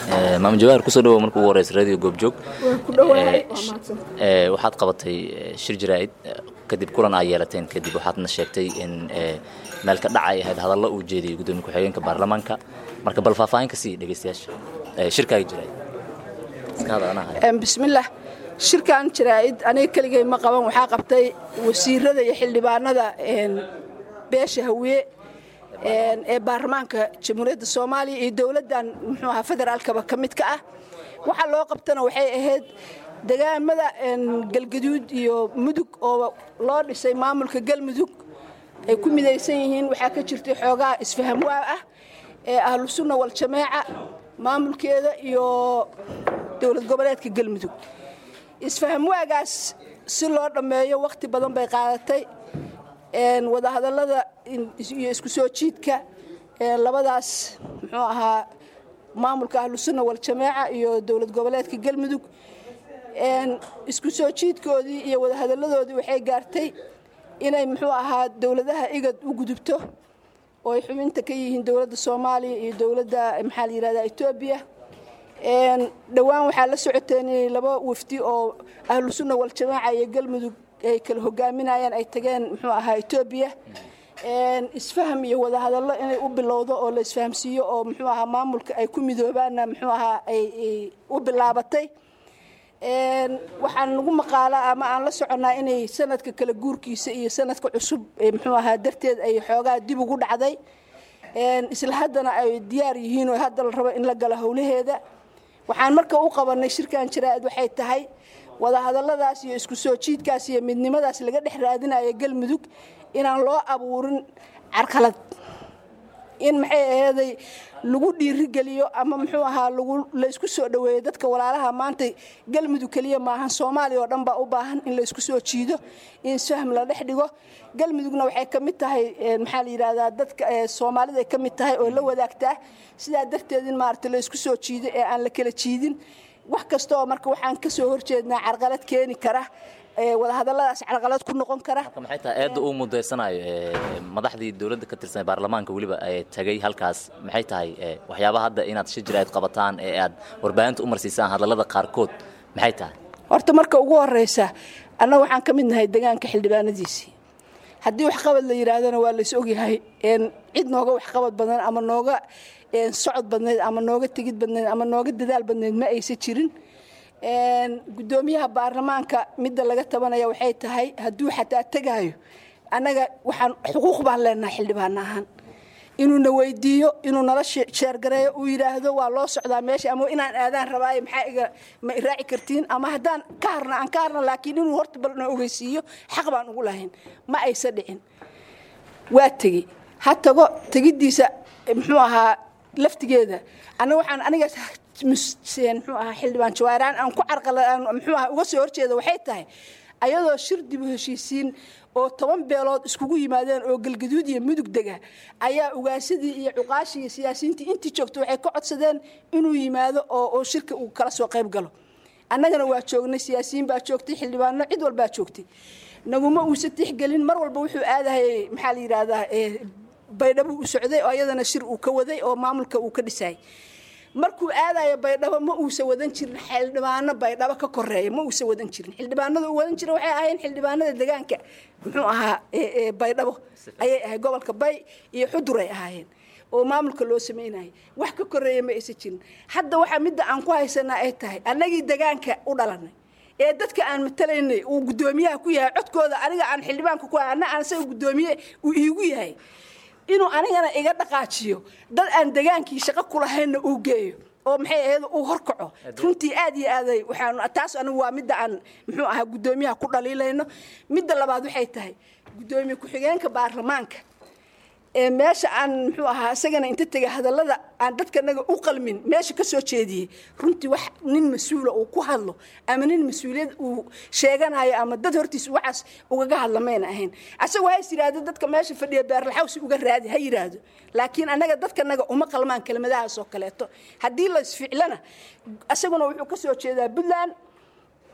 maama jawaar kusoo dhawow marka ugu horeysa radio goobjoog waa ku dhawahay waa mahadsan Ee, waxaad qabatay ee, shir jaraa'id ee, kadib kulan aa yeelateen kadib waxaadna sheegtay in ee, meel ka dhacay ahayd hadallo uu jeediyey gudoomiye ku-xigeenka baarlamaanka marka bal faahfaahin ka sii dhegeystayaasha ee, shirkaaga jaraa'id iska hadal anaa haya. Em, bismillaah shirkan jaraa'id aniga keligay ma qaban waxaa qabtay wasiirada iyo xildhibaanada een, beesha hawiye een, ee baarlamaanka jamhuuriyadda soomaaliya iyo dowladdan muxuu ahaa federaalkaba ka mid ka ah waxa loo qabtana waxay ahayd degaamada een, galgaduud iyo mudug oo loo dhisay maamulka galmudug ay ku midaysan yihiin waxaa ka jirtay xoogaa isfaham waa ah ee ahlu sunna wal jameeca maamulkeeda iyo dowlad goboleedka galmudug isfaham waagaas si loo dhammeeyo wakhti badan bay qaadatay een, wadahadallada in- iyo isku soo jiidka een, labadaas muxuu ahaa maamulka ahlu sunna wal jameeca iyo dowlad goboleedka galmudug een, isku soo jiidkoodii iyo wadahadalladoodii waxay gaartay inay muxuu ahaa dowladaha igad u gudubto oo ay xubinta ka yihiin dowladda soomaaliya iyo dowladda maxaa la yidhahdaa etoobiya Een, dhowaan waxaa la socoteen inay laba wafdi oo ahlu sunna wal jamaaca iyo galmudug ay kala hogaaminayaan ay tageen muxuu ahaa etoobiya Een, isfaham iyo wadahadallo inay u bilowdo oo la isfahamsiiyo oo muxuu ahaa maamulka ay ku midoobaanna muxuu ahaa ay ay u bilaabatay Een, waxaan nagu maqaalaa ama aan la soconnaa inay sanadka kala guurkiisa iyo sanadka cusub ee muxuu ahaa darteed ay xoogaa dib ugu dhacday Een, isla haddana ay diyaar yihiin oo hadda la rabo in la galo howlaheeda waxaan marka u qabanay shirkan jaraa'id waxay tahay wadahadalladaas iyo isku soo jiidkaas iyo midnimadaas laga dhex raadinayo galmudug inaan loo abuurin carqalad in maxay aheeday lagu dhiirigeliyo ama muxuu ahaa lagu laysku soo dhoweeyo dadka walaalaha maanta galmudug keliya maahan soomaaliya oo dhan baa u baahan in laysku soo jiido in isfaham la dhex dhigo galmudugna waxay ka mid tahay eh, maxaa la yidhahdaa dadka eh, soomaalida ay ka mid tahay oo la wadaagtaa sidaa darteed in maaragta laysku soo jiido ee aan la kala jiidin wax kasta oo marka waxaan ka soo horjeednaa carqalad keeni kara eh, wadahadalladaas carqalad ku noqon kara marka maxay tahay eedda uu mudaysanayo ee, madaxdii dowladda ka tirsan ee baarlamaanka weliba ee tagay halkaas maxay tahay ee, waxyaabaha hadda inaad shir jaraa'id qabataan ee aad warbaahinta u marsiisaan hadallada qaarkood maxay tahay horta marka ugu horeysa annaga waxaan ka mid nahay degaanka xildhibaanadiisii haddii waxqabad la yidhaahdana waa lays ogyahay een, cid nooga waxqabad badan ama nooga een, socod badnayd ama nooga tegid badnayd ama nooga dadaal badnayd ma aysa jirin Een, guddoomiyaha baarlamaanka midda laga tabanaya waxay tahay hadduu xataa tegaayo annaga waxaan xuquuq baan leenahay xildhibaan ahaan inuuna weydiiyo inuu nala she- sheergareeyo uu yidhaahdo waa loo socdaa meesha ama inaan aadaan rabaayo maxaa iga ma iraaci kartiin ama haddaan ka harna aan ka harna laakiin inuu horta bal na ogeysiiyo xaq baan ugu lahayn ma aysa dhicin waa tegi ha tago tegiddiisa eh, muxuu ahaa laftigeeda anna waxaan aniga mus- muxuu ahaa xildhibaan jawaaraan aan ku carqala aan muxuu ahaa uga soo horjeeda waxay tahay ayadoo shir dib u heshiisiin oo toban beelood iskugu yimaadeen oo galgaduud iyo mudug dega ayaa ugaasadii iyo cuqaashii iyo siyaasiyiintii intii joogta waxay ka codsadeen inuu yimaado oo oo shirka uu kala soo qayb galo annagana waa joognay siyaasiyiin baa joogtay xildhibaano cid walbaa joogtay naguma uusa tixgelin mar walba wuxuu aadahayay maxaa la yidhaahdaa eh, baydhabo u socday oo ayadana shir uu ka waday oo maamulka uu ka dhisay markuu aadayo baydhabo ma uusa wadan jirin xildhibaano baydhabo ka koreeya ma uusa wadan jirin xildhibaanada uu wadan jira waxay ahayn xildhibaanada degaanka muxuu ahaa ee- ee baydhabo ayay ahayd gobolka bay iyo xudur ay ahaayeen oo maamulka loo sameynayay wax ka koreeya ma aysa jirin hadda waxaa midda aan ku haysanaa ay tahay annagii degaanka u dhalanay ee dadka aan matalaynay uu guddoomiyaha ku yahay codkooda aniga aan xildhibaanka ku hay anna aan isaga guddoomiye uu iigu yahay inuu anigana iga dhaqaajiyo dad aan degaankii shaqo kulahaynna uu geeyo oo maxay ahayd uu horkaco runtii aad iyo aaday waxaan taas anigu waa midda aan muxuu ahaa guddoomiyaha ku dhaliilayno midda labaad waxay tahay guddoomiye ku-xigeenka baarlamaanka ee meesha aan muxuu ahaa isagana inta tegay hadallada aan dadkanaga u qalmin meesha ka soo jeediyey runtii wax nin mas-uula uu ku hadlo ama nin mas-uuliyad uu sheeganayo ama dad hortiisa waxaas ugaga hadla mayna ahayn asagoo hays yidhaahdo dadka meesha fadhiya beerlaxawsi uga raadi ha yidhaahdo laakiin annaga dadkanaga uma qalmaan kelimadahaas oo kaleeto haddii la isficlana isaguna wuxuu ka soo jeedaa puntland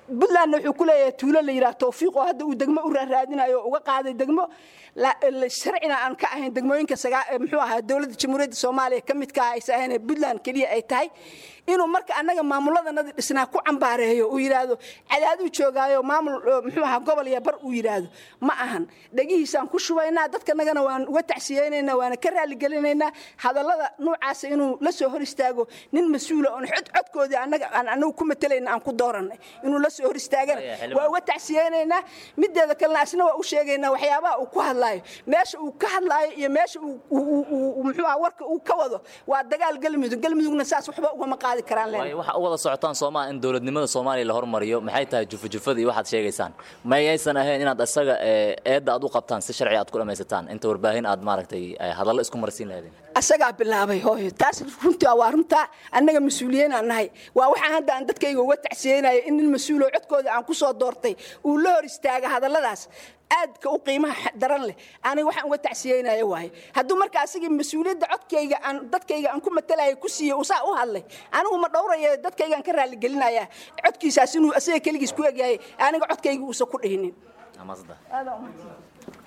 puntlandna wuxuu ku leeyahay tuulo la yidhaha tawfiiq oo hadda uu degmo u raaraadinayo oo uga qaaday degmo sharcina aan ka ahayn degmooyinka muxuu ahaa dowladda jamhuuriyadda soomaaliya ka midka ah aysa ahayn puntland keliya ay tahay inuu marka annaga maamuladanadi dhisnaa ku cambaareeyo uu yidhaahdo cadaaduu joogaayo maamul muxuu ahaa gobol iyo bar uu yidhaahdo ma ahan dhegihiisaan ku shubaynaa dadkanagana waan uga tacsiyeynaynaa waana ka raaligelinaynaa hadallada noocaasa inuu la soo hor istaago nin mas-uula oon cod codkoodii annaga aan annagu ku matalayna aan ku dooranay inuu la soo hor istaagana waa uga tacsiyeynaynaa mideeda kalena asna waa u sheegaynaa waxyaabaha uu ku hadlaayo meesha uu ka hadlaayo iyo meesha muxuu aha warka uu ka wado waa dagaal galmudug galmudugna saas waxba ugama qaadi karaan waayo waxa u wada socotaan soomaa in dowladnimada soomaaliya la hormariyo maxay tahay jufajufada iyo waxaad sheegaysaan mayaysan ahayn inaad isaga eedda aad u qabtaan si sharci aad ku dhammaysataan inta warbaahin aad maaragtay hadallo isku marsiin lahaydeen asagaa bilaabay hooyo taas runtii waa runtaa annaga mas-uuliyiin aan nahay waa waxaan hadda aan dadkayga uga tacsiyeynayo in nin mas-uuloo codkooda aan ku soo doortay uu la hor istaaga hadalladaas aadka u qiimaha daran leh aniga waxaan uga tacsiyeynayo waaye hadduu marka asagii mas-uuliyadda codkayga aan dadkayga aan ku matalaya ku siiyey uu saa u hadlay anigu ma dhowraya dadkaygaan ka raaligelinaya codkiisaas inuu asaga keligiis ku egyahay aniga codkayga uusan ku dhihinin